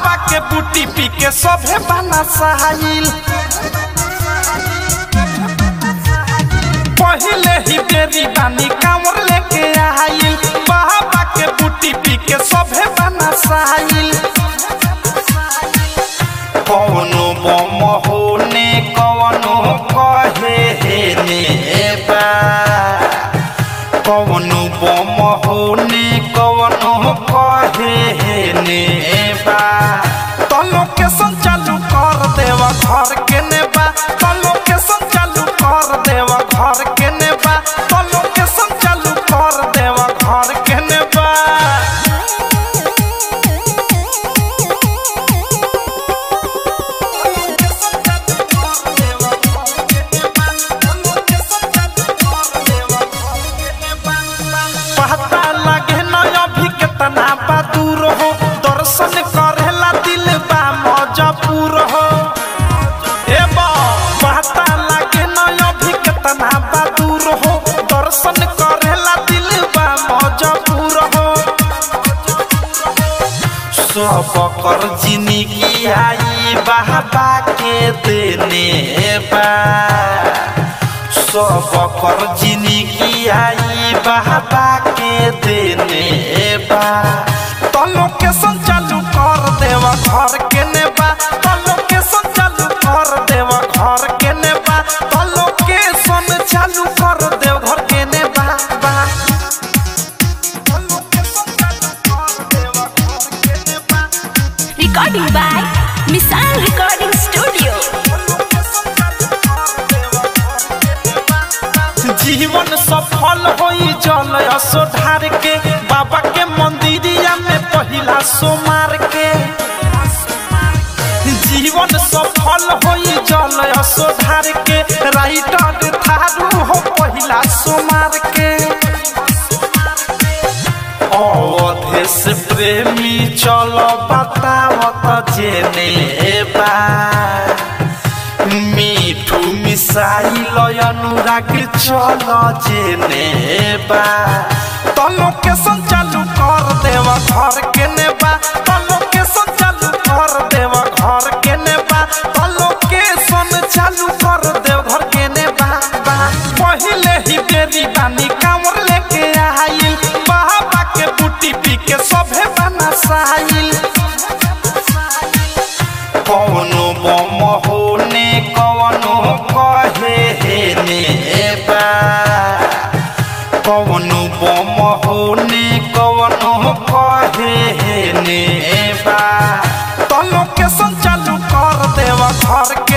बाबा के बूटी पी के सभे बना सहाइल पहिले ही बेरी बानी कांवर लेके आइल बाबा के बूटी पी के सभे बना सहाइल कौनो बम होने कौनो कहे हे ने बा कौनो बम होने कौनो कहे हे ने बा तलो के संचालू कर देवा घर के ने बा तलो के संचालू कर देवा घर के ने बा तलो के संचालू कर देवा घर के ने बा पता लगे न अभी कितना बा दूर हो दर्शन करेला दिल बा मजबूर हो ए बा पता लगे न अभी कितना बा दूर हो दर्शन करेला दिल बा मजबूर हो सब कर जिंदगी आई बाबा के देने बा सब कर जिंदगी आई बाबा के देने बा तलो के संचालू कर देवा घर के ने बा तलो के संचालू कर देवा घर के ने बा तलो के सन चालू कर देव घर के ने बा बा तलो के संचालू कर देवा घर के ने बा Recording by Misal Recording Studio. जीवन सफल होई जल असोधार के बाबा के मंदिरिया में पहिला सोमार के जीवन सफल होई जल असोधार के राइटर थारू हो पहिला सोमार के अवधेश प्रेमी चल बतावत जेने बा मिठू मिसाइल अनुराग चल जेने बा तलो के संचालू कर देवा घर के नेबा तलो के संचालू कर देवा घर के नेबा तलो के सन चालू कर देव घर के नेबा बा पहिले ही बेरी बानी कांवर लेके आइल बाबा के बूटी पी के सभे बना साइल कौनो बम होने कौनो कहे हे ने बा कौनो बम होने कौनो कहे हे ने बा तलो के संचालू कर देवा घर